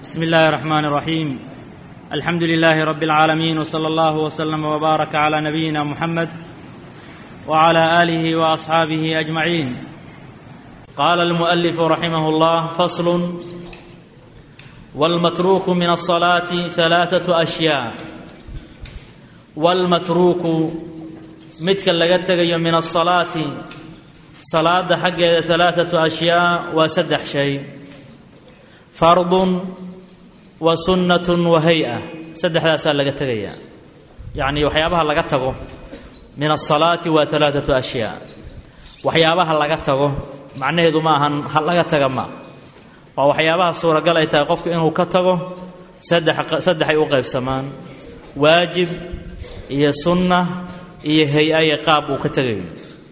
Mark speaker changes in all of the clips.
Speaker 1: بسم الله الرحمن الرحيم الحمد لله رب العالمين وصلى الله وسلم وبارك على نبينا محمد وعلى اله واصحابه اجمعين قال المؤلف رحمه الله فصل والمتروك من الصلاه ثلاثه اشياء والمتروك midka laga tegayo min asalaati salaada xaggeeda alaaatu ashyaa waa saddex shay fardun wa sunnatun wa hay-a saddexdaasaa laga tegayaa yacnii waxyaabaha laga tago min asalaati waa alaaatu ashyaa waxyaabaha laga tago macnaheedu ma ahan ha laga taga ma waa waxyaabaha suuragal ay tahay qofku inuu ka tago saddexay u qaybsamaan waajib iyo sunna iyo hay-aye qaab uu ka tegayo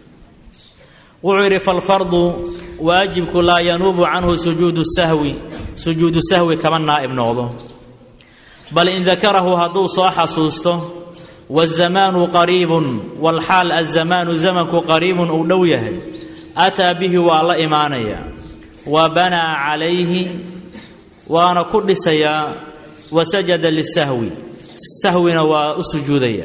Speaker 1: wuxuu yidhi falfardu waajibku laa yanuubu canhu sujuudu sahwi sujuudu sahwi kama naa'ib noqdo bal in dakarahu hadduu soo xasuusto waazamaanu qariibun walxaal azamaanu zamanku qariibun uu dhow yahay ataa bihi waa la imaanaya wa banaa calayhi waana ku dhisayaa wa sajada lisahwi sahwina waa u sujuudaya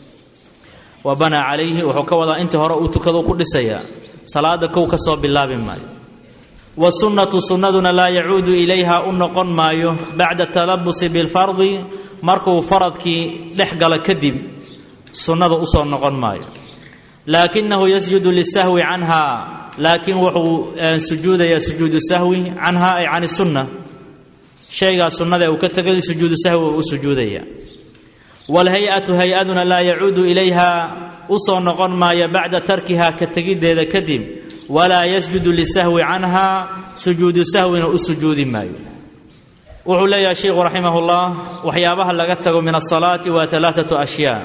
Speaker 1: wa banaa calayhi wuxuu ka wadaa inta hore uu tukado ku dhisayaa salaada kow ka soo bilaabi maayo wa sunnatu sunnaduna laa yacuudu ilayha u noqon maayo bacda talabusi bilfardi markuu faradkii dhex galo kadib sunnada usoo noqon maayo laakinahu yasjudu lisahwi canha laakiin wuxuu sujuudayaa sujuudu sahwi canha ay can sunna shaygaa sunnada uu ka tegay sujuudu sahwi uu u sujuudaya walhay-atu hay-aduna laa yacuudu ilayha usoo noqon maayo bacda tarkiha ka tegiddeeda kadib walaa yasjudu lisahwi canha sujuudu sahwina u sujuudi maayo wuxuu leeyahay sheikhu raximahullah waxyaabaha laga tago min asalaati waa alaaatu ashyaa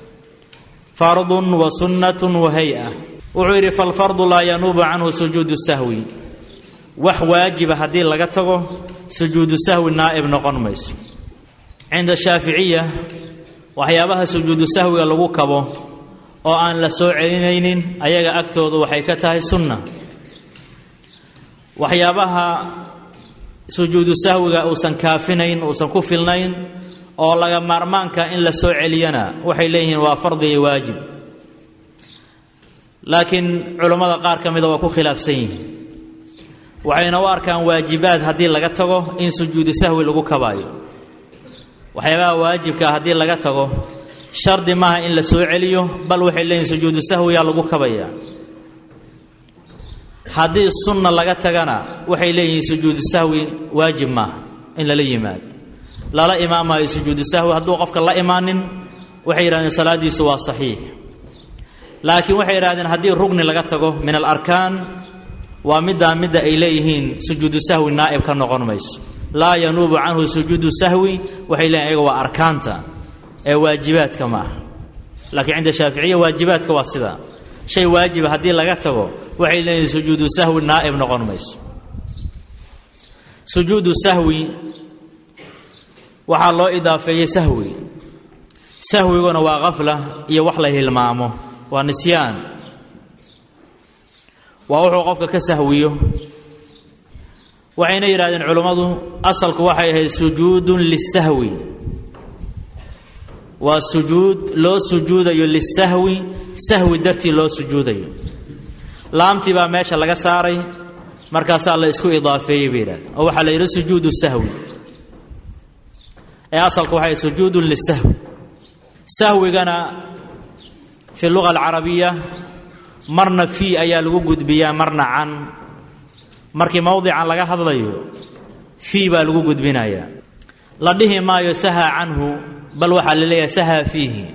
Speaker 1: fardun wa sunnatun wa hay-a wuxuu yidhi falfardu laa yanuubu canhu sujuudu sahwi wax waajiba haddii laga tago sujuudu sahwi naa'ib noqon mayso cinda shaaficiya waxyaabaha sujuudu sahwiga lagu kabo oo aan la soo celinaynin ayaga agtoodu waxay ka tahay sunna waxyaabaha sujuudu sahwiga uusan kaafinayn uusan ku filnayn oo laga maarmaanka in la soo celiyana waxay leeyihiin waa fardi iyo waajib laakiin culammada qaar ka mida waa ku khilaafsan yihiin waxayna u arkaan waajibaad haddii laga tago in sujuudu sahwi lagu kabaayo waxyaabaha waajibkaa haddii laga tago shardi maaha in la soo celiyo bal waxay leeyihin sujuudu sahwiyaa lagu kabayaa haddii sunna laga tagana waxay leeyihiin sujuudu sahwi waajib maaha in lala yimaado lala imaamaayo sujuudu sahwi hadduu qofka la imaanin waxay yidhahdeen salaaddiisu waa saxiix laakiin waxay yidhahdeen haddii rugni laga tago min alarkaan waa middaa midda ay leeyihiin sujuudu sahwi naa'ib ka noqon mayso laa yanuubu canhu sujuudu sahwi waxay leeyihin ayaga waa arkaanta ee waajibaadka ma aha laakiin cinda shaaficiya waajibaadka waa sidaa shay waajiba haddii laga tago waxay leeyihin sujuudu sahwi naa'ib noqon mayso sujuudu sahwi waxaa loo idaafeeyey sahwi sahwiguna waa kafla iyo wax la hilmaamo waa nisyaan waa wuxuu qofka ka sahwiyo waxayna yidhahdeen culummadu asalku waxay ahayd sujuudun lisahwi waa sujuud loo sujuudayo lisahwi sahwi dartii loo sujuudayo laamtii baa meesha laga saaray markaasaa la isku idaafeeyey bay yidhahdeen oo waxaa la yidhi sujuudu sahwi ee asalku waxay sujuudun lisahwi sahwigana fi luga alcarabiya marna fii ayaa lagu gudbiyaa marna can markii mowdican laga hadlayo fii baa lagu gudbinayaa la dhihi maayo saha canhu bal waxaa la leeyahay saha fiihi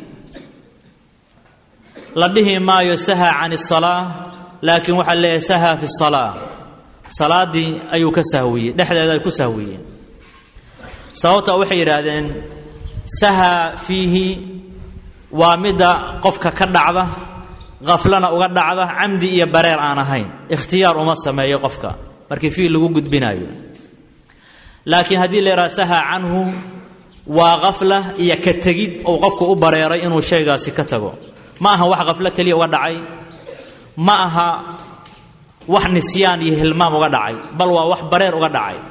Speaker 1: la dhihi maayo saha can isalaa laakiin waxaa la leeyahay saha fi salaa salaaddii ayuu ka sahwiyey dhexdeeda ay ku sahwiyeen sababta waxay yidhaahdeen saha fiihi waa midda qofka ka dhacda kaflana uga dhacda camdi iyo bareer aan ahayn ikhtiyaar uma sameeyo qofka markii fiil lagu gudbinaayo laakiin haddii la yidhaha saha canhu waa kafla iyo ka tegid uu qofku u bareeray inuu shaygaasi ka tago ma aha wax kaflo keliya uga dhacay ma aha wax nisyaan iyo hilmaam uga dhacay bal waa wax bareer uga dhacay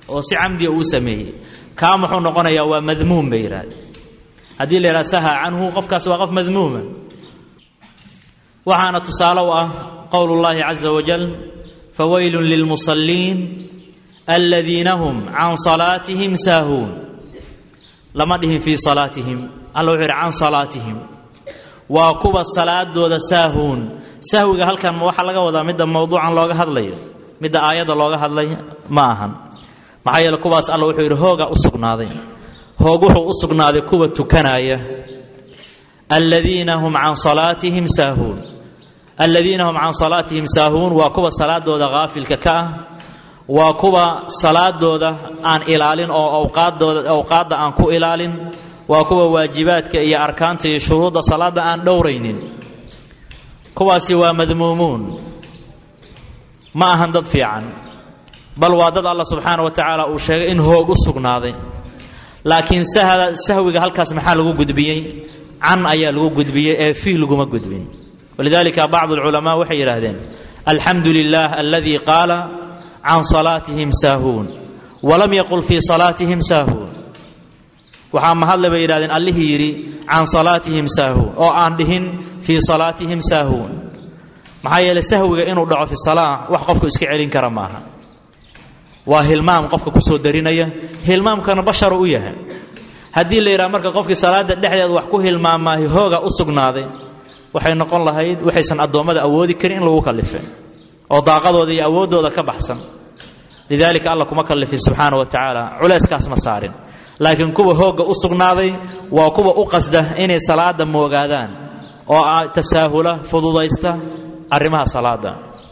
Speaker 1: oo si camdiga uu sameeyey kaa muxuu noqonayaa waa madmuum bay yidhahdeen haddii la yidhaha saha canhu qofkaas waa qof madmuuma waxaana tusaale u ah qowl اllahi caza wajal fawaylu lilmusaliin aladiina hum can salaatihim saahuun lama dhihin fii salaatihim alla wuxuu yidhi can salaatihim waa kuwa salaadooda saahuun sahwiga halkan waxaa laga wadaa midda mowduucan looga hadlayo midda aayadda looga hadlay ma ahan maxaa yeele kuwaas alla wuxuu yidhi hooga u sugnaaday hoog wuxuu u sugnaaday kuwa tukanaya aladiina hum can salaatihim saahuun aladiina hum can salaatihim saahuun waa kuwa salaadooda haafilka ka ah waa kuwa salaadooda aan ilaalin oo awqaaddooda awqaadda aan ku ilaalin waa kuwa waajibaadka iyo arkaanta iyo shuruudda salaadda aan dhowraynin kuwaasi waa madmuumuun ma ahan dad fiican bal waa dad allah subxaana wa tacaala uu sheegay in hoog u sugnaaday laakiin sahwiga halkaas maxaa lagu gudbiyey can ayaa lagu gudbiyey ee fii laguma gudbin walidalika bacdu alculamaa waxay yidhaahdeen alxamdu lilah aladii qaala can salaatihim saahuun walam yaqul fii salaatihim saahuun waxaa mahadle bay yidhahdeen allihii yidhi can salaatihim saahuun oo aan dhihin fii salaatihim saahuun maxaa yeele sahwiga inuu dhaco fi salaa wax qofku iska celin kara maaha waa hilmaam qofka kusoo darinaya hilmaamkana basharu u yahay haddii la yidhaha marka qofkii salaada dhexdeeda wax ku hilmaamaahi hooga u sugnaaday waxay noqon lahayd waxaysan addoommada awoodi karin in lagu kallifay oo daaqadooda iyo awooddooda ka baxsan lidaalika alla kuma kallifin subxaana wa tacaala culayskaas ma saarin laakiin kuwa hoogga u sugnaaday waa kuwa u qasda inay salaada moogaadaan oo tasaahula fududaysta arrimaha salaada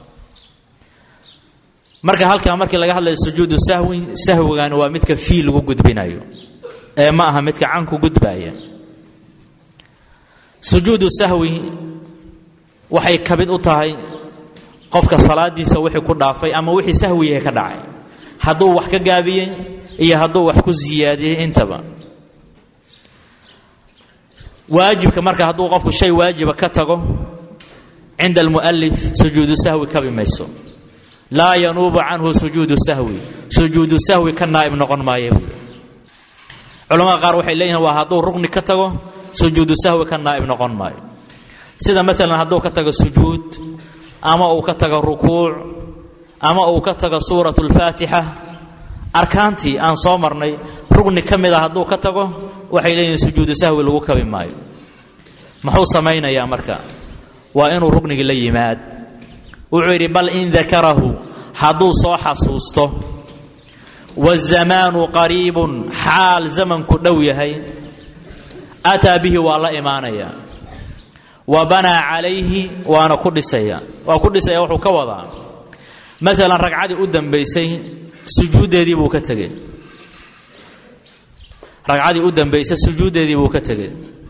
Speaker 1: marka halkaa markii laga hadlayo sujuudu sahwi sahwigani waa midka fii lagu gudbinayo ee ma aha midka canku gudbaaya sujuudu sahwi waxay ka mid u tahay qofka salaadiisa wixii ku dhaafay ama wixii sahwiyahe ka dhacay hadduu wax ka gaabiyey iyo hadduu wax ku siyaadiyey intaba waajibka marka hadduu qofku shay waajiba ka tago cinda almu'alif sujuudu sahwi kabi mayso laa yanuubu canhu sujuudu sahwi sujuudu sahwi ka naa'ib noqon maayo culamada qaar waxay leeyihin waa hadduu rugni ka tago sujuudu sahwi ka naa'ib noqon maayo sida maalan hadduu ka tago sujuud ama uu ka tago rukuuc ama uu ka tago suurat اlfaatixa arkaantii aan soo marnay rugni ka mid a hadduu ka tago waxay leeyihin sujuudu sahwi lagu kabi maayo muxuu samaynayaa marka waa inuu rugnigii la yimaad wuxuu yidhi bal in dakarahu hadduu soo xasuusto wazamaanu qariibun xaal zamanku dhow yahay ataa bihi waa la imaanaya wa banaa calayhi waana ku dhisaya waa ku dhisaya wuxuu ka wadaa maalan ragcadii u dambaysay sujuuddeedii buu ka tegey ragcadii u dambaysay sujuuddeedii buu ka tegey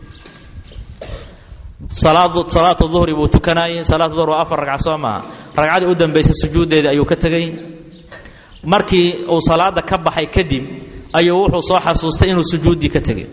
Speaker 1: salaatu duhri buu tukanaayey salaatu duhr waa afar ragca soo maaha ragcadii u dambaysay sujuuddeedii ayuu ka tegey markii uu salaada ka baxay kadib ayuu wuxuu soo xasuustay inuu sujuuddii ka tegey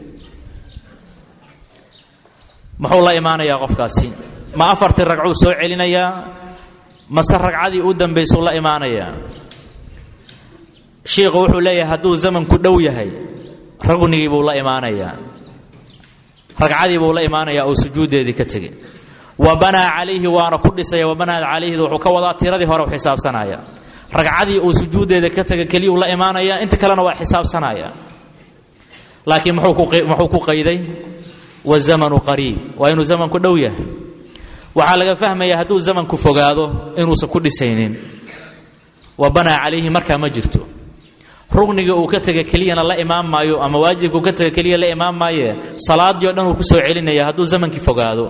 Speaker 1: muxuu la imaanayaa qofkaasi ma afartii ragcuu soo celinayaa mase ragcadii u dambaysuu la imaanayaa shiikhu wuxuu leeyahay hadduu zamanku dhow yahay rugnigii buu la imaanayaa ragcadii buu la imaanayaa oo sujuuddeedii ka tegey wa banaa calayhi waana ku dhisaya wa banaa calayhida wuxuu ka wadaa tiradii hore u xisaabsanaya ragcadii uu sujuuddeeda ka tegay keliyuu la imaanayaa inta kalena waa xisaabsanaya laakiin muxuu ku qayday wazamanu qariib waa inuu zamanku dhow yahay waxaa laga fahmaya hadduu zamanku fogaado inuusan ku dhisaynin wa banaa calayhi markaa ma jirto rugniga uu ka tega keliyana la imaan maayo ama waajibka uu ka tega keliya la imaan maaye salaadii o dhan uu ku soo celinaya hadduu zamankii fogaado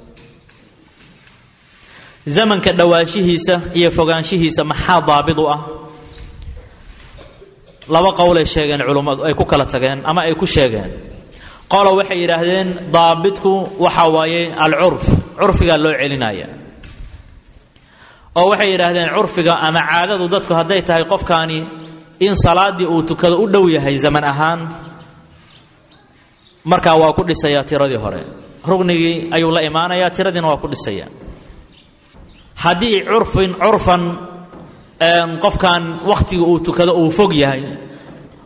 Speaker 1: zamanka dhowaanshihiisa iyo fogaanshihiisa maxaa daabid u ah laba qowlay sheegeen culummadu ay ku kala tageen ama ay ku sheegeen qolo waxay yidhaahdeen daabitku waxa waaye alcurf curfigaa loo celinaya oo waxay yidhaahdeen curfiga ama caadadu dadku hadday tahay qofkaani in salaaddii uu tukado u dhow yahay zaman ahaan markaa waa ku dhisayaa tiradii hore rugnigii ayuu la imaanayaa tiradiina waa ku dhisaya haddii curfin curfan qofkan wakhtiga uu tukado uu fog yahay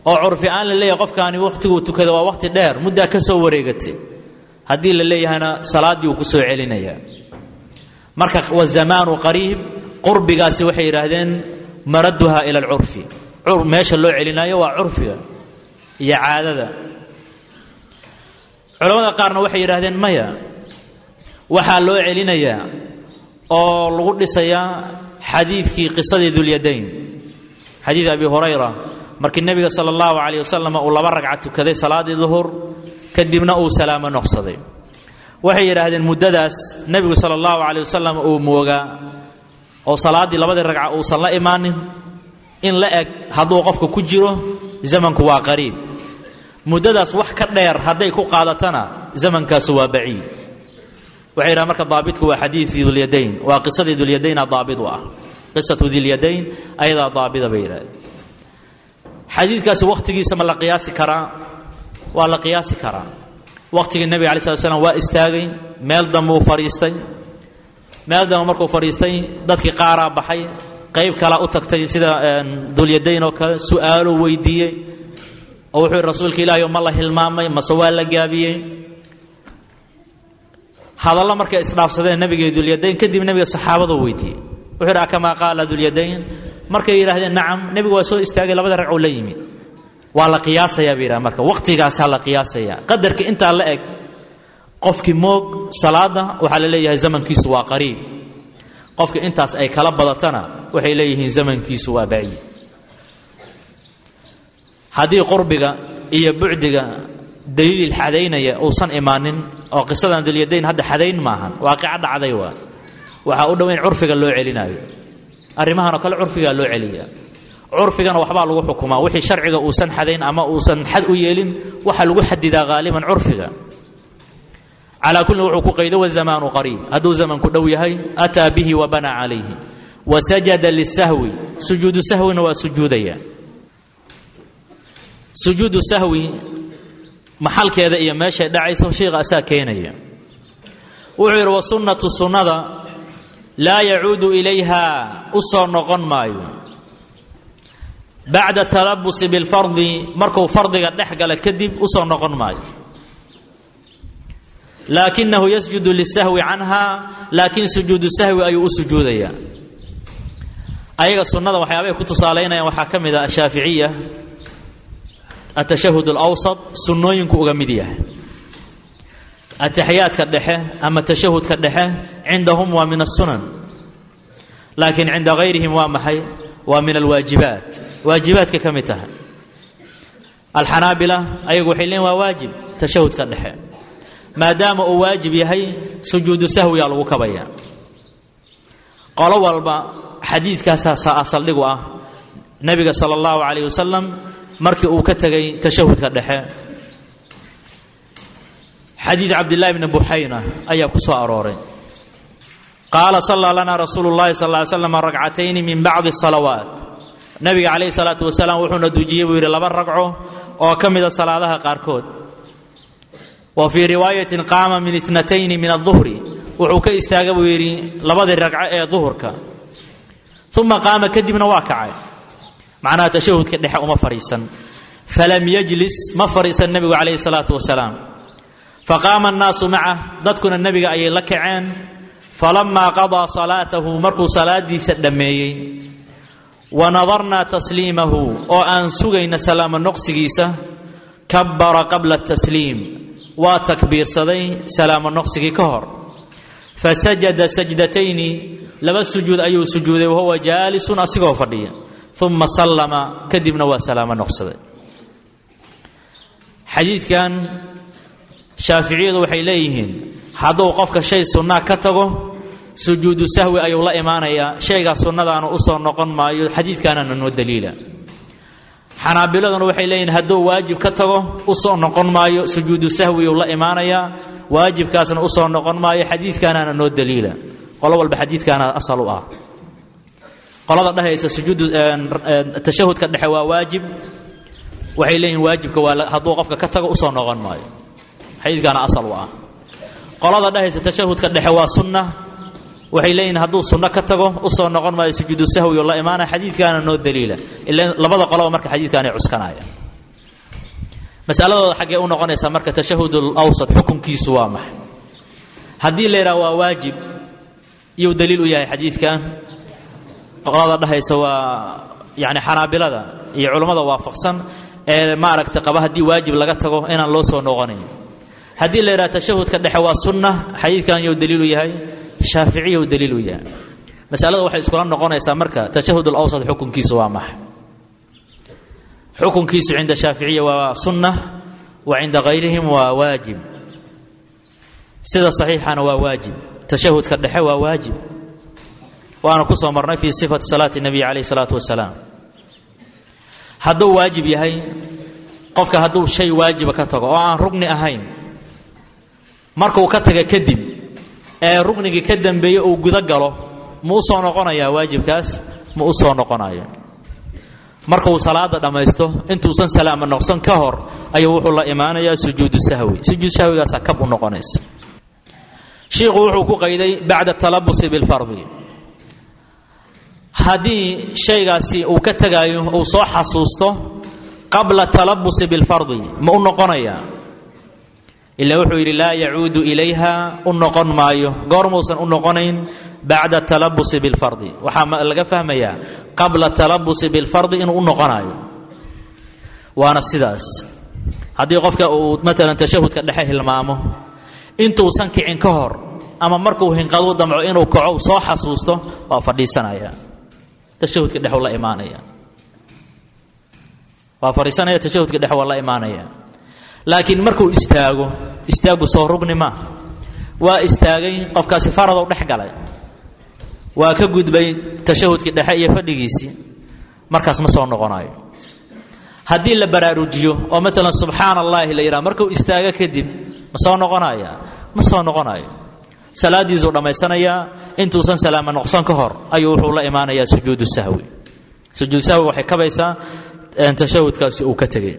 Speaker 1: oo curfi aan la leeyahay qofkaani wakhtiguu tukada waa wakhti dheer muddaa ka soo wareegatay haddii la leeyahayna salaaddii uu ku soo celinayaa marka wazamaanu qariib qurbigaasi waxay yidhaahdeen maraduha ila alcurfi meesha loo celinayo waa curfiga iyo caadada culamada qaarna waxay yidhaahdeen maya waxaa loo celinayaa oo lagu dhisayaa xadiidkii qisadii dulyadayn xadiid abi hurayra markii nebiga sala allahu calayh wasalam uu laba ragca tukaday salaaddii duhur kadibna uu salaamo noqsaday waxay yidhaahdeen muddadaas nebigu sala allahu calayh wasalam uu moogaa oo salaaddii labadii ragca uusan la imaanin in la eg hadduu qofka ku jiro zamanku waa qariib muddadaas wax ka dheer hadday ku qaadatana zamankaasu waa baciid waxay yidhahan marka daabitku waa xadiidii dulyadayn waa qisadii dulyadayna daabit u ah qisatu dilyadayn ayadaa daabida bay yidhahdeen xadiidkaasi wakhtigiisa ma la qiyaasi karaa waa la qiyaasi karaa wakhtigii nebiga alai slat slam waa istaagay meel dambe uu fadhiistay meel dambe markuu fadhiistay dadkii qaaraa baxay qayb kalaa u tagtay sida dulyadayn oo kale su'aaluu weydiiyey oo wuxuu yidhi rasuulka ilaahi ma la hilmaamay mase waa la gaabiyey hadallo markay isdhaafsadeen nebiga dulyadayn kadib nebiga saxaabaduu weydiiyey wuxuu yidhi akamaa qaala dulyadayn markay yidhahdeen nacam nebigu waa soo istaagay labada ragcuu la yimid waa la qiyaasayaa bay yidhaha marka waqtigaasaa la qiyaasayaa qadarka intaa la eg qofkii moog salaada waxaa la leeyahay zamankiisu waa qariib qofka intaas ay kala badatana waxay leeyihiin zamankiisu waa baciid haddii qurbiga iyo bucdiga daliil xadaynaya uusan imaanin oo qisadan dalyadayn hadda xadayn maahan waaqica dhacday waa waxaa u dhow in curfiga loo celinaayo arrimahan oo kale curfigaa loo celiyaa curfigana waxbaa lagu xukumaa wixii sharciga uusan xadayn ama uusan xad u yeelin waxaa lagu xadidaa haaliban curfiga calaa kullin wuxuu ku qaydo wazamaanu qariib hadduu zamanku dhow yahay ataa bihi wa banaa calayhi wa sajada lisahwi sujuudu sahwina waa sujuudaya sujuudu sahwi maxalkeeda iyo meeshay dhacayso sheikha asaa keenaya wuxuu yidhi wasunnatu sunnada laa yacuudu ilayha u soo noqon maayo bacda talabusi bilfardi markuu fardiga dhex gala kadib u soo noqon maayo laakinahu yasjudu lisahwi canha laakiin sujuudu sahwi ayuu u sujuudayaa ayaga sunnada waxyaabay ku tusaalaynayaan waxaa ka mid ah ashaaficiya atashahud alawsat sunnooyinku uga mid yahay ataxiyaadka dhexe ama tashahudka dhexe cindahum waa min asunan laakiin cinda hayrihim waa maxay waa min alwaajibaat waajibaadka ka mid tahay alxanaabila ayagu waxay leeyiin waa waajib tashahudka dhexe maadaama uu waajib yahay sujuudu sahwiyaa lagu kabaya qolo walba xadiidkaasaa saldhigu ah nebiga sala allahu calayh wasalam markii uu ka tegay tashahudka dhexe xadiid cabdillahi bni buxayna ayaa ku soo arooray qaala sallaa lanaa rasuulu llahi sal ly slam ragcatayni min bacdi salawaat nabiga calayhi salaatu wasalaam wuxuuna dujiyey buu yidhi laba ragco oo ka mida salaadaha qaarkood wa fii riwaayatin qaama min itnatayni min aduhri wuxuu ka istaaga buu yidhi labadii ragco ee duhurka uma qaama kadibna waa kacay macnaha tashahudka dhexe uma fadhiisan falam yajlis ma fadhiisan nebigu calayhi salaatu wasalaam faqaama annaasu macah dadkuna nebiga ayay la kaceen falamaa qadaa salaatahu markuu salaadiisa dhammeeyey wa nadarnaa tasliimahu oo aan sugayna salaamo noqsigiisa kabbara qabla tasliim waa takbiirsaday salaamo noqsigii ka hor fasajada sajdatayni laba sujuud ayuu sujuuday wahuwa jaalisun asigoo fadhiya uma sallama kadibna waa salaamo noqsaday xadiidkan shaaficiyadu waxay leeyihiin hadduu qofka shay sunnaa ka tago sujuudu sahwi ayuu la imaanayaa shaygaa sunnadaana u soo noqon maayo xadiidkaanana noo daliila xanaabiladuna waxay leeyihiin hadduu waajib ka tago u soo noqon maayo sujuudu sahwi uu la imaanayaa waajibkaasna u soo noqon maayo xadiidkaanana noo daliila qolo walba xadiidkaana asal u ah qolada dhehaysa sujuudu tashahudka dhexe waa waajib waxay leeyihin waajibka waa hadduu qofka ka tago usoo noqon maayo xadiidkaana asal u ah qolada dhehaysa tashahudka dhexe waa sunna waxay leeyihin hadduu sunno ka tago usoo noqon maayo sujuudu sahwi oo la imaanaya xadiidkaana noo daliila ila labada qoloba marka xadiidkaanay cuskanaya masaladooda xaggee u noqonaysaa marka tashahud alawsat xukunkiisu waa maxay haddii la yidhaha waa waajib iyuu daliil u yahay xadiidkan qolada dhahaysa waa yani xanaabilada iyo culummada waafaqsan ee maaragta qaba haddii waajib laga tago inaan loo soo noqonayn haddii la yidhaha tashahudka dhexe waa sunna xadiidkan iyuu daliil u yahay shaaficiyuu daliil u yahay masalada waxay iskula noqonaysaa marka tashahud alawsat xukunkiisu waa maxay xukunkiisu cinda shaaficiya waa sunna wa cinda kayrihim waa waajib sida saxiixana waa waajib tashahudka dhexe waa waajib waana ku soo marnay fii sifati salaati nabiy calayh salaatu wasalaam hadduu waajib yahay qofka hadduu shay waajiba ka tago oo aan rugni ahayn markuu ka taga kadib ee rugnigii ka dambeeye uu guda galo ma u soo noqonayaa waajibkaas ma u soo noqonayo markuu salaada dhammaysto intuusan salaama noqson ka hor ayuu wuxuu la imaanayaa sujuudu sahwi sujuud sahwigaasa kab u noqonaysa shiikhu wuxuu ku qayday bacda talabusi bilfardi haddii shaygaasi uu ka tegaayo uu soo xasuusto qabla talabusi bilfardi ma u noqonayaa ila wuxuu yidhi laa yacuudu ilayha u noqon maayo goormuusan u noqonayn bacda talabusi bilfardi waxaa laga fahmayaa qabla talabusi bilfardi inuu u noqonayo waana sidaas haddii qofka uu maalan tashahudka dhexe hilmaamo intuusan kicin ka hor ama markuu hinqaduu damco inuu kaco soo xasuusto waa fadhiisanaya tashahudka dhexe la imaanaya waa fadhiisanaya tashahudka dhexe waa la imaanaya laakiin markuu istaago istaagu soo rugni ma waa istaagay qofkaasi faradow dhex galay waa ka gudbay tashahudkii dhexe iyo fadhigiisii markaas ma soo noqonayo haddii la baraarujiyo oo maalan subxaana allaahi la yidhaha markuu istaago kadib ma soo noqonaya ma soo noqonayo salaadiisuu dhammaysanayaa intuusan salaama noqson ka hor ayuu wuxuu la imaanayaa sujuudu sahwi sujuudu sahwi waxay kabaysaa tashahudkaasi uu ka tegay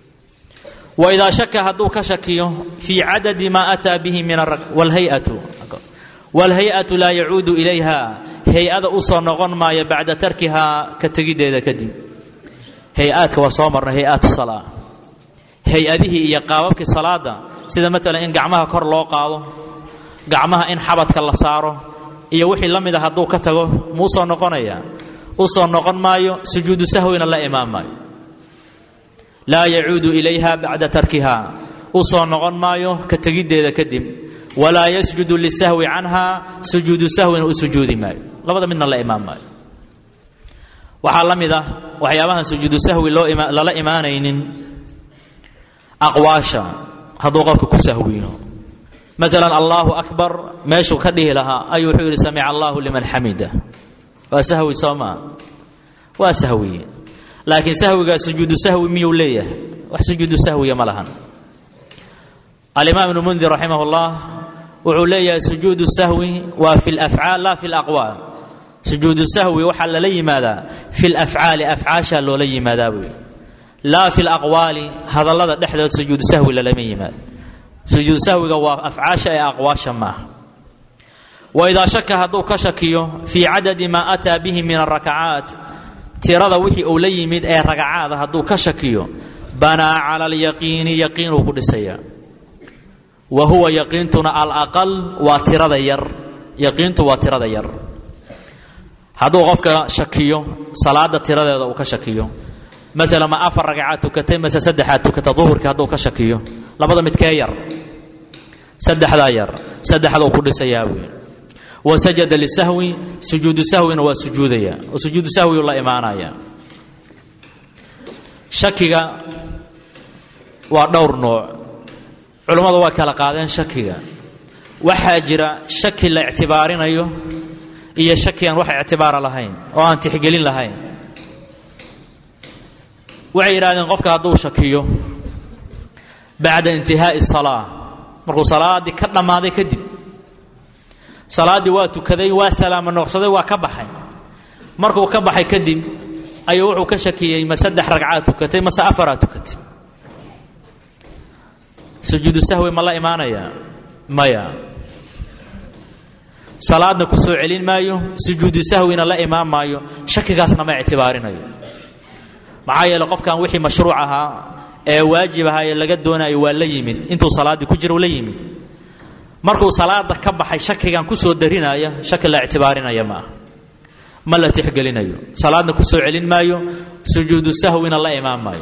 Speaker 1: waidaa shaka hadduu ka shakiyo fii cadadi maa ataa bihi min wlhayatu waalhay-atu laa yacuudu ilayha hay-ada u soo noqon maayo bacda tarkihaa ka tegiddeeda kadib hay-aadka waa soo marnay hay-aatu salaa hay-adihii iyo qaababkii salaada sida maalan in gacmaha kor loo qaado gacmaha in xabadka la saaro iyo wixii la mida hadduu ka tago ma u soo noqonaya u soo noqon maayo sujuudu sahwina la imaan maayo laa yacuudu ilayha bacda tarkiha u soo noqon maayo ka tegiddeeda kadib walaa yasjudu lisahwi canha sujuudu sahwina u sujuudi maayo labada midna la imaan maayo waxaa la mid ah waxyaabahan sujuudu sahwi loo lala imaanaynin aqwaasha hadduu qofka ku sahwiyo maalan allahu akbar meeshuu ka dhihi lahaa ayuu wuxuu yidhi samica allahu liman xamida waa sahwi soo maa waa sahwiye laakiin sahwigaa sujuudu sahwi miyuu leeyahay wax sujuudu sahwiya ma lahan alimaam ibnu mundir raximah اllah wuxuu leeyahay sujuudu sahwi waa fi lafcaal la fi laqwaal sujuudu sahwi waxaa lala yimaadaa fi lafcaali afcaashaa loola yimaadaa buu laa fi laqwaali hadallada dhexdood sujuudu sahwi lalama yimaado sujuudu sahwiga waa afcaasha ee aqwaasha maaha waidaa shaka hadduu ka shakiyo fii cadadi maa ataa bihi min arakacaat tirada wixii uu la yimid ee ragacaada hadduu ka shakiyo banaa cala alyaqiini yaqiinuu ku dhisayaa wa huwa yaqiintuna alaqal waa tirada yar yaqiintu waa tirada yar hadduu qofka shakiyo salaada tiradeeda uu ka shakiyo maalan ma afar ragacaad tukatay mase saddexaad tukata duhurkii hadduu ka shakiyo labada midkee yar saddexdaa yar saddexduu ku dhisayaa wey wa sajada lisahwi sujuudu sahwina waa sujuudaya oo sujuudu sahwiu la imaanaya shakiga waa dhowr nooc culammadu waa kala qaadeen shakiga waxaa jira shaki la ictibaarinayo iyo shaki aan wax ictibaara lahayn oo aan tixgelin lahayn waxay yidhahdeen qofka hadduu shakiyo bacda intihaa'i salaa markuu salaaddii ka dhammaaday kadib salaaddii waa tukaday waa salaamo noqsaday waa ka baxay markuu ka baxay kadib ayuu wuxuu ka shakiyey ma saddex ragcaad tukatay mase afaraad tukatay sujuudu sahwi ma la imaanayaa maya salaadna ku soo celin maayo sujuudu sahwina la imaan maayo shakigaasna ma ictibaarinayo maxaa yeele qofkan wixii mashruuc ahaa ee waajib ahaa ee laga doonayo waa la yimid intuu salaaddii ku jira u la yimid markuu salaada ka baxay shakigan ku soo darinaya shaki la ictibaarinaya ma ah ma la tixgelinayo salaadna ku soo celin maayo sujuudu sahwina la imaan maayo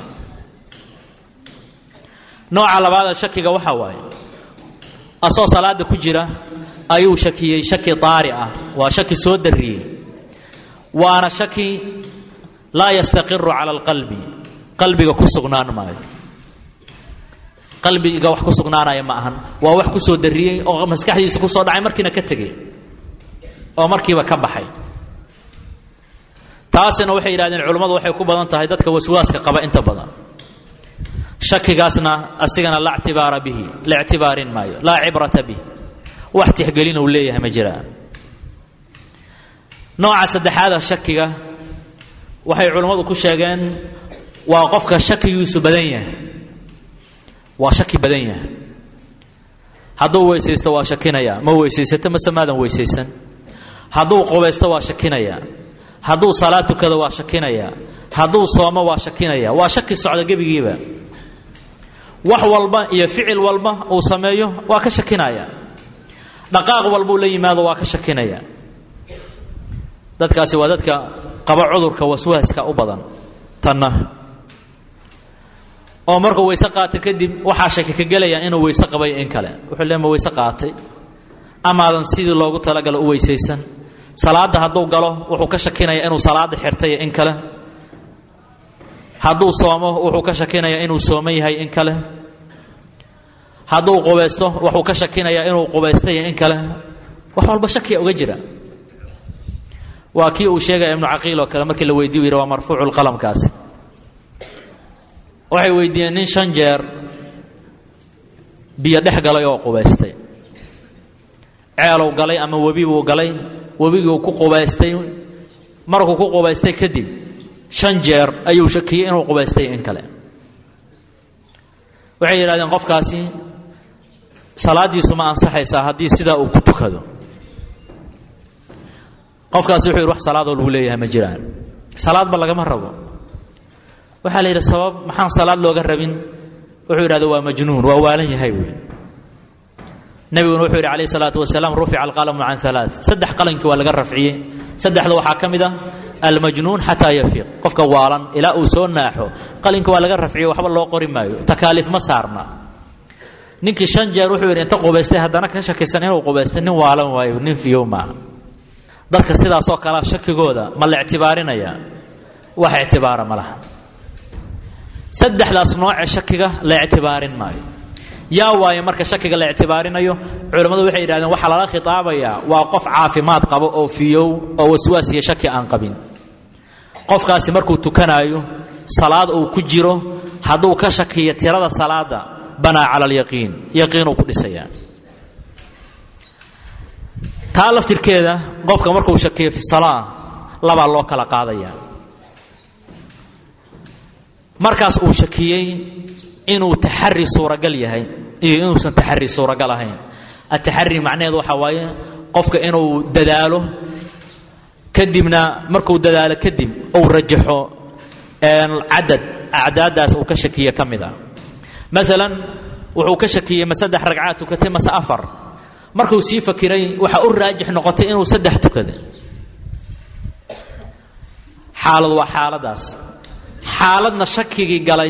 Speaker 1: nooca labaada shakiga waxaa waaye asoo salaada ku jira ayuu shakiyey shaki daari ah waa shaki soo dariyey waana shaki laa yastaqiru cala alqalbi qalbiga ku sugnaan maayo qalbiga wax ku sugnaanaya ma ahan waa wax ku soo dariyey oo maskaxdiisa ku soo dhacay markiina ka tegey oo markiiba ka baxay taasina waxay yidhahdeen culummadu waxay ku badan tahay dadka waswaaska qaba inta badan shakigaasna asigana la ctibaara bihi la ictibaarin maayo laa cibrata bih wax tixgelin uu leeyahay ma jiraan nooca saddexaada shakiga waxay culummadu ku sheegeen waa qofka shakigiisu badan yahay waa shaki badan yahay hadduu weysaysto waa shakinaya ma weysaysato mase maadan weysaysan hadduu qubaysto waa shakinaya hadduu salaad tukado waa shakinaya hadduu soomo waa shakinaya waa shaki socda gebigiiba wax walba iyo ficil walba uu sameeyo waa ka shakinaya dhaqaaq walbuu la yimaado waa ka shakinaya dadkaasi waa dadka qaba cudurka waswaaska u badan tanna oo markuu weyse qaata kadib waxaa shaki ka gelaya inuu weyse qabay in kale wuxuu le ma weyse qaatay amaadan sidii loogu talagalo u weysaysan salaadda hadduu galo wuxuu ka shakinaya inuu salaadda xirtay in kale hadduu soomo wuxuu ka shakinaya inuu sooman yahay in kale hadduu qubaysto wuxuu ka shakinaya inuu qubaystay in kale wax walba shakiya uga jira waa kii uu sheegaya ibnu caqiil oo kale markii la weydiy u yidhi waa marfuucu lqalamkaasi waxay weydiiyeen nin shan jeer biyo dhex galay oo qubaystay ceelow galay ama webi buu galay webiguu ku qubaystay markuu ku qubaystay kadib shan jeer ayuu shakiyey inuu qubaystay in kale waxay yidhahdeen qofkaasi salaaddiisu ma ansaxaysaa haddii sidaa uu ku tukado qofkaasi wuxuu yidhi wax salaadoo lagu leeyahay ma jiraan salaadba lagama rabo waxaa la yidhi sabab maxaan salaad looga rabin wuxuu yidhahda waa majnuun waa waalan yahay wy nebiguna wuxuu yidhi alayh salaatu wasalaam rufica alqalamu can alaa saddex qalankii waa laga rafciyey saddexda waxaa ka mid ah almajnuun xataa yafiiq qofka waalan ilaa uu soo naaxo qalinka waa laga rafciyo waxba loo qori maayo takaaliif ma saarna ninkii shan jeer wuxuu yidhi inta qubaystay haddana ka shakisan inuu qubaystay nin waalan waayo nin fiyow maaha dadka sidaasoo kalea shakigooda ma la ictibaarinaya wax ictibaara ma laha saddexdaas nooce shakiga la ictibaarin maayo yaa waaye marka shakiga la ictibaarinayo culammadu waxay yidhahdeen waxaa lala khitaabayaa waa qof caafimaad qabo oo fiyow oo waswaas iyo shaki aan qabin qofkaasi markuu tukanaayo salaad uu ku jiro hadduu ka shakiyo tirada salaada banaa cala alyaqiin yaqiinuu ku dhisayaa taa laftirkeeda qofka markuu shakiyo fi salaa labaa loo kala qaadaya markaas uu shakiyey inuu taxari suuragal yahay iyo inuusan taxari suuragal ahayn ataxari macnaheedu waxaa waaye qofka inuu dadaalo kadibna markuu dadaalo kadib uu rajaxo cadad acdaadaas uu ka shakiye ka mid a maalan wuxuu ka shakiyey ma saddex ragcaad tukatay mase afar markuu sii fakiray waxaa u raajix noqotay inuu saddex tukada xaalad waa xaaladaas xaaladna shakigii galay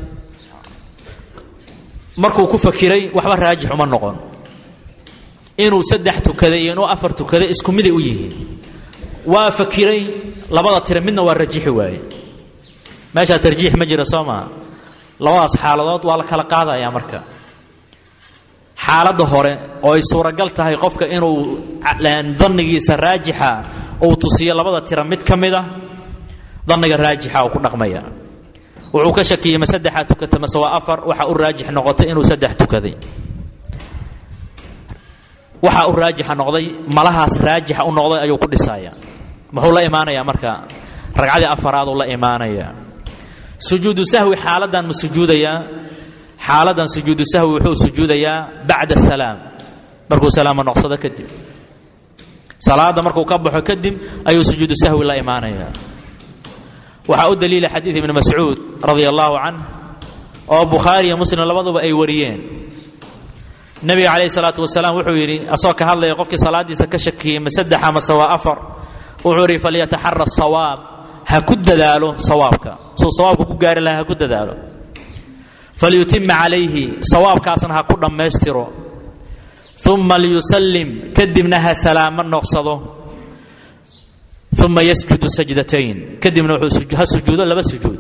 Speaker 1: markuu ku fakiray waxba raajix uma noqon inuu saddex tukaday iyo inuu afar tukaday isku miday u yihiin waa fakiray labada tire midna waa rajixi waaye meeshaa tarjiix ma jira soo maha labadaas xaaladood waa la kala qaadayaa marka xaaladda hore oo ay suuragal tahay qofka inuu dannigiisa raajixa uu tusiyo labada tira mid ka mid a danniga raajixa uu ku dhaqmaya wuxuu ka shakiyey ma saddexaa tukata mase waa afar waxa u raajix noqotay inuu saddex tukaday waxa u raajixa noqday malahaas raajixa u noqday ayuu ku dhisaya muxuu la imaanayaa marka ragcadii afaraaduu la imaanayaa sujuudu sahwi xaaladdan ma sujuudayaa xaaladdan sujuudu sahwi wuxuu sujuudayaa bacda salaam markuu salaamo noqsado kadib salaadda markuu ka baxo kadib ayuu sujuudu sahwi la imaanayaa waxaa u daliila xadiid ibni mascuud radia allahu canh oo bukhaari iyo muslim labaduba ay wariyeen nebiga calayhi salaatu wasalaam wuxuu yidhi asagoo ka hadlaya qofkii salaadiisa ka shakiyey ma saddex amase waa afar wuxuu yidhi falyataxara sawaab ha ku dadaalo sawaabka suu sawaabka ku gaari lahaa ha ku dadaalo falyutima calayhi sawaabkaasna ha ku dhammaystiro uma liyusallim kadibna ha salaamo noqsado uma yasjudu sajdatayn kadibna wuxuu ha sujuudo laba sujuud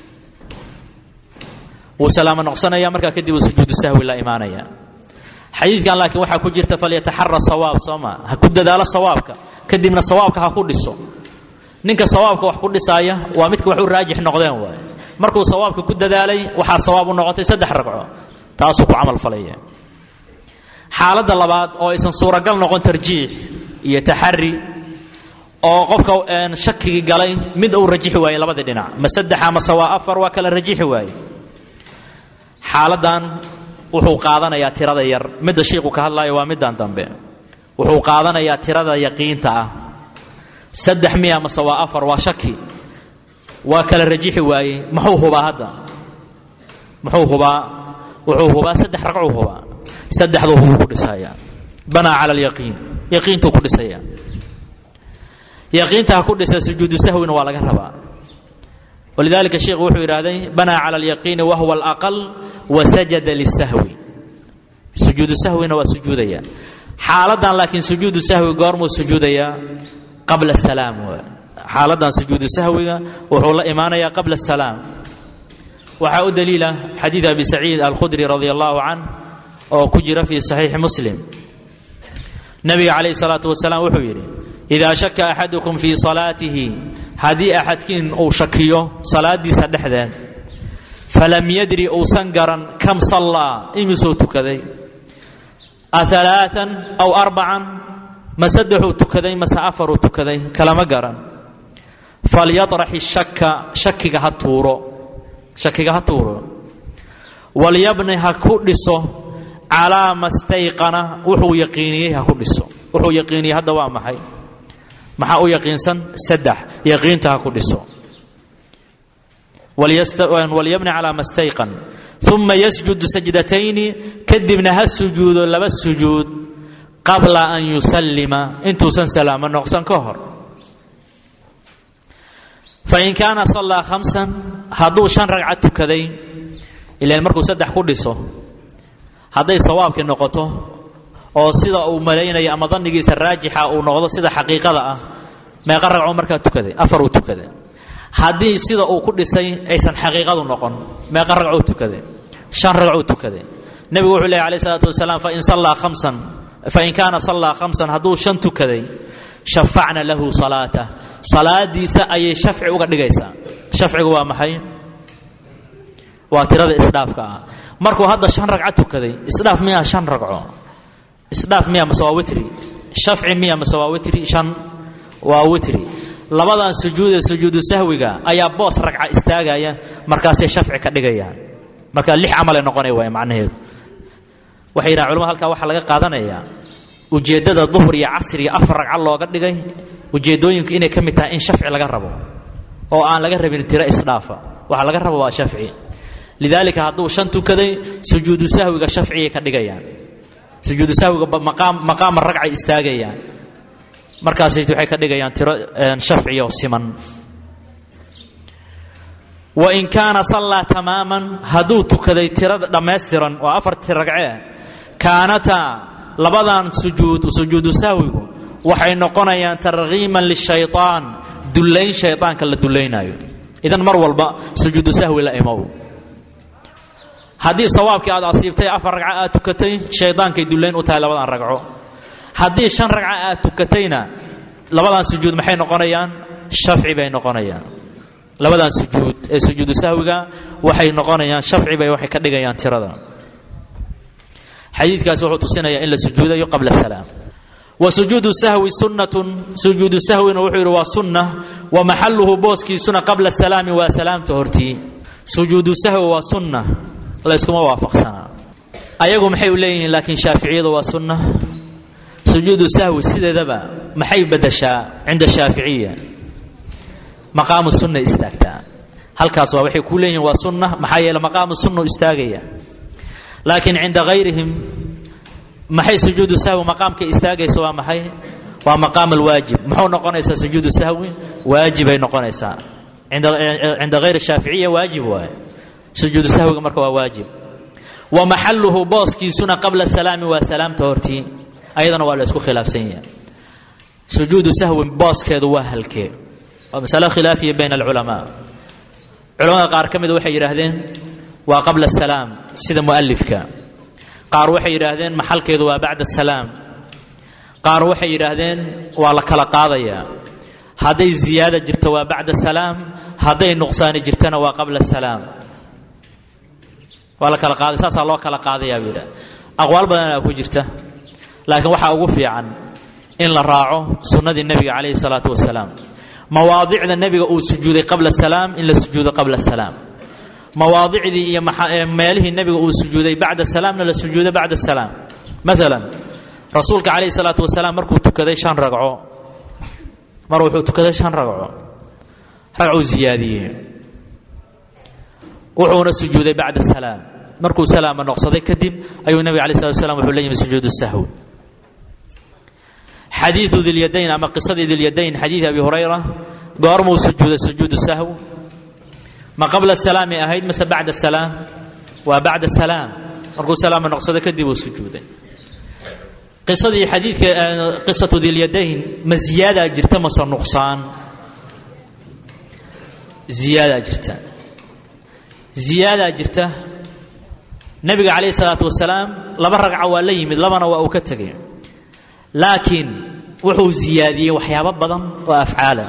Speaker 1: wuu salaamo noqsanaya markaa kadib uu sujuudu sahwi la imaanaya xadiidkan laakiin waxaa ku jirta falyataxara sawaab soo ma ha ku dadaalo sawaabka kadibna sawaabka ha ku dhiso ninka sawaabka wax ku dhisaaya waa midka wax u raajix noqdeen waay markuu sawaabka ku dadaalay waxaa sawaab u noqotay saddex ragco taasuu ku camal falaya xaaladda labaad oo aysan suuragal noqon tarjiix iyo taxari oo qofka shakigii galay mid uu rajixi waayey labadii dhinac ma saddex amase waa afar waa kala rajixi waaye xaaladan wuxuu qaadanayaa tirada yar midda shiiku ka hadlaayo waa middan dambe wuxuu qaadanayaa tirada yaqiinta ah saddex miya mase waa afar waa shaki waa kala rajixi waaye muxuu hubaa hadda muxuu hubaa wuxuu hubaa saddex ragcuu hubaa saddexduu hubuu ku dhisaya banaa cala alyaqiin yaqiintuu ku dhisaya yaqiinta ha ku dhisa sujuudu sahwina waa laga rabaa walidalika sheikhu wuxuu yidhaahday banaa cala alyaqiini wahuwa alaqal wasajada lisahwi sujuudu sahwina waa sujuudaya xaaladan laakiin sujuudu sahwi goormuu sujuudayaa qabla salaam xaaladan sujuudu sahwiga wuxuu la imaanayaa qabla salaam waxaa u daliila xadiid abi saciid alkhudri radi allahu canh oo ku jira fii saxiixi muslim nabiga calayhi salaatu wasalaam wuxuu yidhi idaa shaka axadukum fii salaatihi haddii axadkiin uu shakiyo salaadiisa dhexdeed falam yadri uusan garan kam sallaa imisuu tukaday aalaaan aw arbacan ma saddexuu tukaday mase afaruu tukaday kalama garan falyaطrax ishaka shakiga ha tuuro shakiga ha tuuro walyabni ha ku dhiso calaa ma stayqana wuxuu yaqiiniyey ha ku dhiso wuxuu yaqiiniyey hadda waa maxay maxaa u yaqiinsan saddex yaqiinta ha ku dhiso walyabni calaa ma stayqan uma yasjud sajdatayni kadibna ha sujuudo laba sujuud qabla an yusallima intuusan salaamo noqsan ka hor fain kaana sallaa khamsan hadduu shan ragca tukaday ilaan markuu saddex ku dhiso hadday sawaabkii noqoto oo sida uu malaynayo ama dannigiisa raajixa uu noqdo sida xaqiiqada ah meeqa ragcoo markaa tukaday afar uu tukaday haddii sida uu ku dhisay aysan xaqiiqadu noqon meeqa ragcuu tukaday shan ragcuu tukaday nebigu wuxuu lehy alayh salaatu wasalaam fain sallaa khamsan fain kaana sallaa khamsan hadduu shan tukaday shafacna lahu salaatah salaadiisa ayay shafci uga dhigaysaa shafcigu waa maxay waa tirada isdhaafka ah markuu hadda shan ragca tukaday isdhaaf miyaa shan ragco isdhaaf miya mase waa witri shafci miya mase waa witri shan waa witri labadan sujuude sujuudu sahwiga ayaa boos ragca istaagaya markaasay shafci ka dhigayaan marka lix camalay noqonay waay macnaheedu waxay yidhahan culamada halkaa waxaa laga qaadanayaa ujeeddada duhur iyo casriga afar ragca looga dhigay ujeeddooyinku inay ka mid tahay in shafci laga rabo oo aan laga rabin tiro isdhaafa waxa laga rabo waa shafci lidaalika hadduu shan tukaday sujuudu sahwiga shafciyay ka dhigayaan sujuudu sahwiga maqaama ragcay istaagayaan markaas waxay ka dhigayaan tiro shafciyo siman wain kaana sallaa tamaaman hadduu tukaday tirada dhammaystiran oo afartii ragcee kaanataa labadan sujuud sujuudu sahwigu waxay noqonayaan targhiiman lishayطaan dullayn shayطaanka la dullaynaayo idan mar walba sujuudu sahwi la imow haddii sawaabkii aad asiibtay afar ragca aad tukatay shaydaankay dullayn u tahay labadan ragco haddii shan ragca aad tukatayna labadan sujuud maxay noqonayaan shafci bay noqonayaan labadan sujuud ee sujuudu sahwiga waxay noqonayaan shafci bay waxay ka dhigayaan tirada xadiidkaasi wuxuu tusinayaa in la sujuudayo qabla salaam wa sujuudu sahwi sunnatun sujuudu sahwina wuxuu yidhi waa sunna wa maxaluhu booskiisuna qabla salaami waa salaamta hortii sujuudu sahwi waa sunna layskuma waafaqsanaa ayagu maxay u leeyihiin laakiin shaaficiyadu waa sunna sujuudu sahwi sideedaba maxay badashaa cinda shaaficiya maqaamu sunna istaagtaa halkaas waa waxay ku leeyihin waa sunna maxaa yeele maqaamu sunna u istaagaya laakiin cinda hayrihim maxay sujuudu sahwi maqaamka istaagaysa waa maxay waa maqaam alwaajib muxuu noqonaysaa sujuudu sahwi waajibay noqonaysaa cinda hayri shaaficiya waajib waaye sujuudu sahwiga marka waa waajib wa maxaluhu booskiisuna qabla salaami waa salaamta hortii ayadana waa la isku khilaafsan yahay sujuudu sahwi booskeedu waa halkee waa masalo khilaafiya bayna alculamaa culamada qaar ka mida waxay yidhaahdeen waa qabla asalaam sida mu'alifka qaar waxay yidhaahdeen maxalkeedu waa bacda asalaam qaar waxay yidhaahdeen waa la kala qaadayaa hadday ziyaada jirto waa bacda salaam hadday nuqsaani jirtana waa qabla salaam waa la kala qaaday saasaa loo kala qaadayaa buu yidhah aqwaal badanaa ku jirta laakiin waxaa ugu fiican in la raaco sunnadii nebiga calayhi salaatu wasalaam mawaadicda nebiga uu sujuuday qabla salaam in la sujuudo qabla salaam mawaadicdii iyo meelihii nebiga uu sujuuday bacda salaamna la sujuudo bacda salaam maalan rasuulka calayhi salaatu wasalaam markuu tukaday shan ragco mar wuxuu tukaday shan ragco ragcuu ziyaadiyey wuxuuna sujuuday bacda salaam markuu salaama noqsaday kadib ayuu nebiga alay slat slam wuxuu la yimi sujuudu sahwi xadiidu dilyadayn ama qisadii dilyadayn xadiidi abi hurayra goormuu sujuuday sujuudu sahw ma qabla salaami ahayd mase bacda salaam waa bacda salaam markuu salaama noqsado kadib uu sujuuday qisadii xadiidka qisatu dilyadayn ma ziyaadaa jirta mase nuqsaan ziyaadaa jirta ziyaadaa jirta nebiga calayhi salaatu wasalaam laba ragca waa la yimid labana waa uu ka tegay laakiin wuxuu ziyaadiyey waxyaabo badan oo afcaala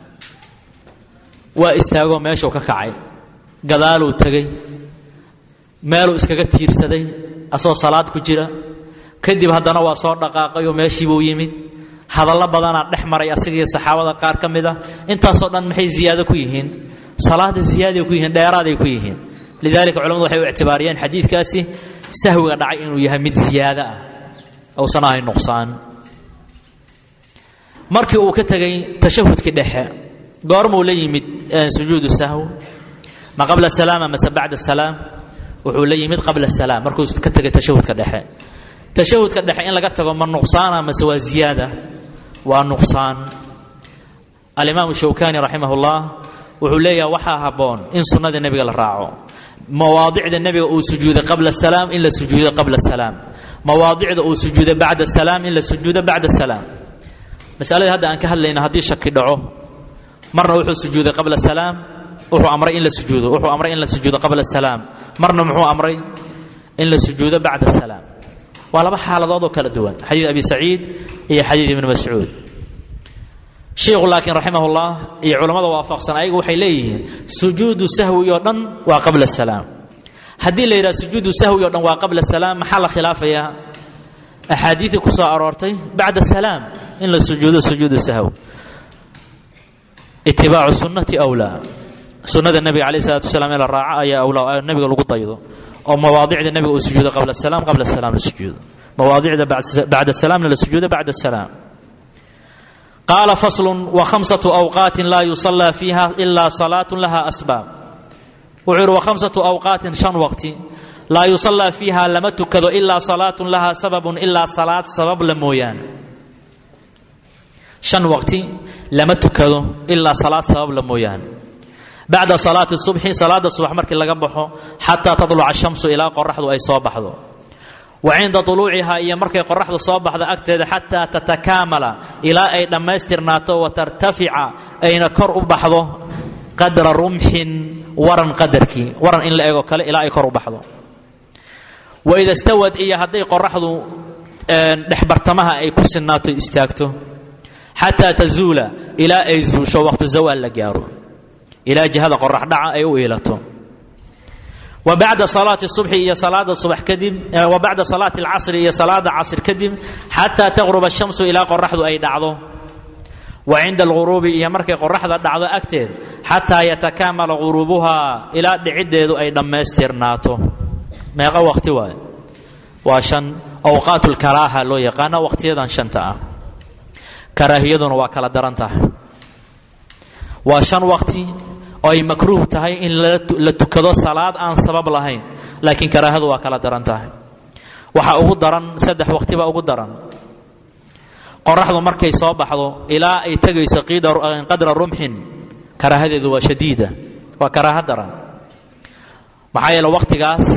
Speaker 1: waa istaagoo meeshuu ka kacay gadaaluu tegey meeluu iskaga tiirsaday asagoo salaad ku jira kadib haddana waa soo dhaqaaqay oo meeshiibuu yimid hadallo badanaa dhex maray asigiiyo saxaabada qaar ka mid ah intaasoo dhan maxay ziyaado ku yihiin salaada ziyaaday ku yihiin dheeraaday ku yihiin lidalika culamadu waxay u ictibaariyeen xadiidkaasi sahwiga dhacay inuu yahay mid ziyaado ah uusan ahayn nuqsaan markii uu ka tegay tashahudkii dhexe goormuu la yimid sujuudu sahw ma qabla salaama mase bacda salaam wuxuu la yimid qabla salaam markuu ka tegay tashahudka dhexe tashahudka dhexe in laga tago ma nuqsaana mase waa ziyaada waa nuqsaan alimaamu shawkani raximah ullah wuxuu leeyaha waxaa habboon in sunnada nebiga la raaco mawaadicda nebiga uu sujuuday qabla salaam in la sujuudo qabla salaam mawaadicda uu sujuuday bacda salaam in la sujuudo bacda salaam masaladii hadda aan ka hadlayna haddii shaki dhaco marna wuxuu sujuuday qabla salaam wuxuu amray in la sujuudo wuxuu amray in la sujuudo qabla salaam marna muxuu amray in la sujuudo bacda salaam waa laba xaaladood oo kala duwan xadiid abi saciid iyo xadiid ibni mascuud shiikhu laakiin raximahullah iyo culammada waafaqsan ayagu waxay leeyihiin sujuudu sahwi oo dhan waa qabla salaam haddii la yidhaha sujuudu sahwi o dhan waa qabla salaam maxaa la khilaafayaa axaadiidii ku soo aroortay bacda salaam in la sujuudo sujuudu sahw itibaacu sunnati awlaa sunnada nebiga calayh salatu wasalaam in la raaco ayaa awlaa nebiga lagu daydo oo mawaadicda nebiga uu sujuudo qabla salaam qabla salaam la sujuudo mawaadicda bacda salaamna la sujuudo bacda salaam qaala faslun wa khamsatu awqaatin laa yusallaa fiiha ilaa salaatun laha asbaab wuxuu yidhi wa khamsatu awqaatin shan waqti laa yusallaa fiiha lama tukado ilaa salaatun lahaa sababun ilaa salaad sabab la mooyaane shan waqti lama tukado ilaa salaad sabab la mooyaane bacda salaati subxi salaada subax markii laga baxo xataa tadluca shamsu ilaa qoraxdu ay soo baxdo wa cinda tuluucihaa iyo markay qoraxdu soo baxdo agteeda xataa tatakaamala ilaa ay dhammaystirnaato wa tartafica ayna kor u baxdo qadra rumxin waran qadarkii waran in la eego kale ilaa ay kor u baxdo waida stawad iyo hadday qoraxdu dhexbartamaha ay ku sinnaato istaagto xataa tazuula ilaa ay zuusho waqti zawaal la gaaro ilaa jihada qorax dhaca ay u iilato wa bacda salaati subxi iyo salaada subax kadib wa bacda salaati alcasri iyo salaada casr kadib xataa taqruba shamsu ilaa qoraxdu ay dhacdo wa cinda alghuruubi iyo markay qoraxda dhacdo agteed xataa yatakaamala ghuruubuhaa ilaa dhiciddeedu ay dhammaystirnaato meeqa waqti waaye waa shan awqaat lkaraaha loo yaqaana waqtiyadan shanta ah karaahiyaduna waa kala daran tahay waa shan waqti oo ay makruuh tahay in la tukado salaad aan sabab lahayn laakiin karaahadu waa kala daran tahay waxaa ugu daran saddex waqtiba ugu daran qoraxdu markay soo baxdo ilaa ay tegayso qadra rumxin karaahadeedu waa shadiida waa karaaha daran maxaa yeele waqtigaas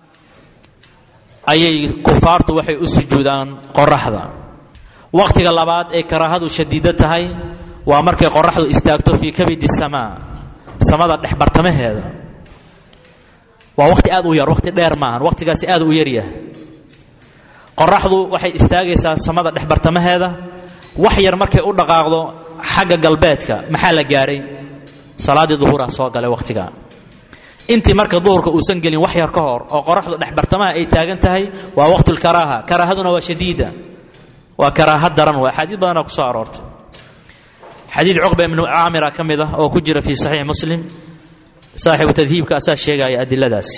Speaker 1: ayay kufaartu waxay u sujuudaan qoraxda waqtiga labaad ee karaahadu shadiido tahay waa markay qoraxdu istaagto fii kabidi samaa samada dhex bartamaheeda waa waqti aad u yar waqti dheer maahan waqtigaasi aad u yaryahay qoraxdu waxay istaagaysaa samada dhex bartamaheeda wax yar markay u dhaqaaqdo xagga galbeedka maxaa la gaaray salaaddii duhuraa soo galay waqtiga intii marka duhurka uusan gelin wax yar ka hor oo qoraxdu dhex bartamaha ay taagan tahay waa waqtulkaraaha karaahaduna waa shadiida waa karaaha daran waa axaadiid badanaa ku soo aroortay xadiid cuqba ibnu caamira ka mid ah oo ku jira fii saxiix muslim saaxibu tadhiibka asaa sheegaya adiladaasi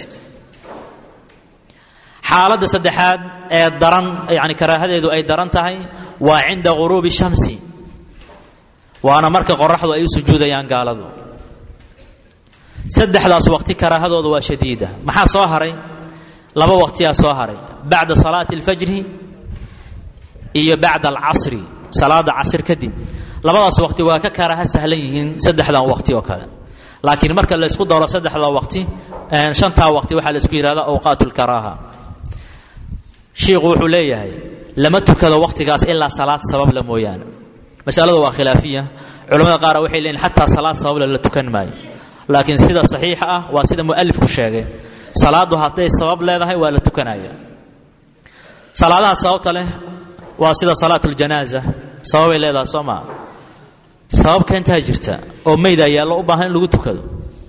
Speaker 1: xaaladda saddexaad ee daran yani karaahadeedu ay daran tahay waa cinda ghuruubi shamsi waana marka qoraxdu ay u sujuudayaan gaaladu saddexdaas waqti karaahadooda waa shadiida maxaa soo haray laba waqtiyaa soo haray bacda salaati alfajri iyo bacda alcasri salaada casr kadib labadaas waqti waa ka karaaha sahlan yihiin saddexdan waqti oo kale laakiin marka laysku daro saddexda waqti shantaa waqti waxaa laysku yidhahda awqaat lkaraaha shiikhu wuxuu leeyahay lama tukado waqtigaas ilaa salaad sababla mooyaane masaladu waa khilaafiya culamada qaar waxay leeyihin xataa salaad sabable la tukan maayo laakiin sida saxiixa ah waa sida mualifku sheegay salaadu hadday sabab leedahay waa la tukanaya salaadaha sababta leh waa sida salaat ljanaaza sababay leedahay soo maa sababka intaa jirta oo maydaa yaallo u baahan in lagu tukado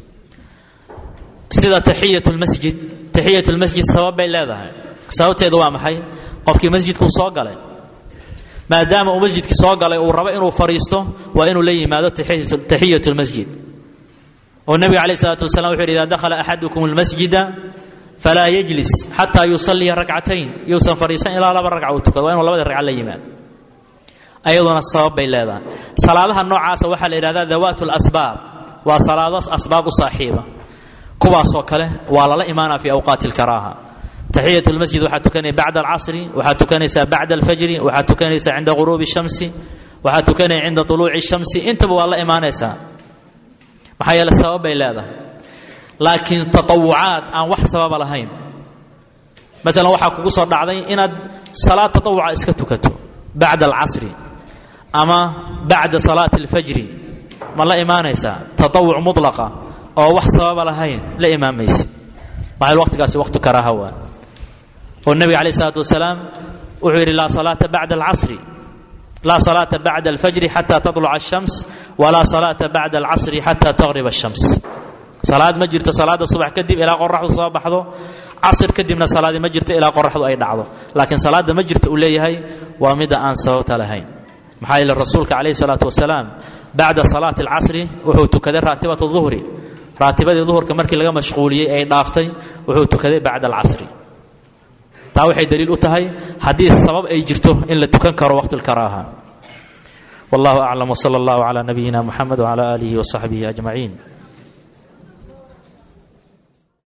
Speaker 1: sida taxiyat lmasjid taxiyat lmasjid sabab bay leedahay sababteedu waa maxay qofkii masjidkuu soo galay maadaama uu masjidkii soo galay uu rabo inuu fadhiisto waa inuu la yimaado taxiyat lmasjid oo nebiga calayh isalaatu wasalaam wuxu yidhi idaa dakhala axadukum almasjida falaa yajlis xataa yusalliya rakcatayn yuusan fadhiisan ilaa laba ragca uu tukado waa inuu labadii ragca la yimaado ayaduna sabab bay leedahay salaadaha noocaasa waxaa la yidhahdaa dawaat lasbaab waa salaado asbaab u saaxiiba kuwaasoo kale waa lala imaanaa fi awqaati alkaraaha taxiyat lmasjid waxaad tukanaya bacda alcasri waxaad tukanaysaa bacda alfajri waxaad tukanaysaa cinda ghuruubi shamsi waxaad tukanaya cinda tuluuci shamsi intaba waa la imaanaysaa maxaa yeele sabab bay leedahay laakiin tatawucaad aan wax sababa lahayn maalan waxaa kugu soo dhacday inaad salaad tatawuca iska tukato bacda alcasri ama bacda salaati alfajri ma la imaanaysaa tatawuc mutlaqa oo wax sababa lahayn la imaamaysa maxaa waqtigaasi waqtu karaaha waa oo nebiga calayh isalaatu wasalaam wuxuu yidhi laa salaata bacda alcasri laa salaata bacda alfajri xata tatluca ashams walaa salaata bacda alcasri xata taqriba ashams salaad ma jirto salaada subax kadib ilaa qoraxdu soo baxdo casr kadibna salaadi ma jirto ilaa qoraxdu ay dhacdo laakiin salaada ma jirto uu leeyahay waa midda aan sababta lahayn maxaa yeele rasuulka calayhi salaatu wasalaam bacda salaati alcasri wuxuu tukaday raatibat duhri raatibadii duhurka markii laga mashquuliyey ay dhaaftay wuxuu tukaday bacda alcasri taa waxay daliil u tahay haddii sabab ay jirto in la tukan karo waqti lkaraaha wallahu aclam wsala allahu cala nabiyina muxamed wcala aalihi wasaxbihi ajmaciin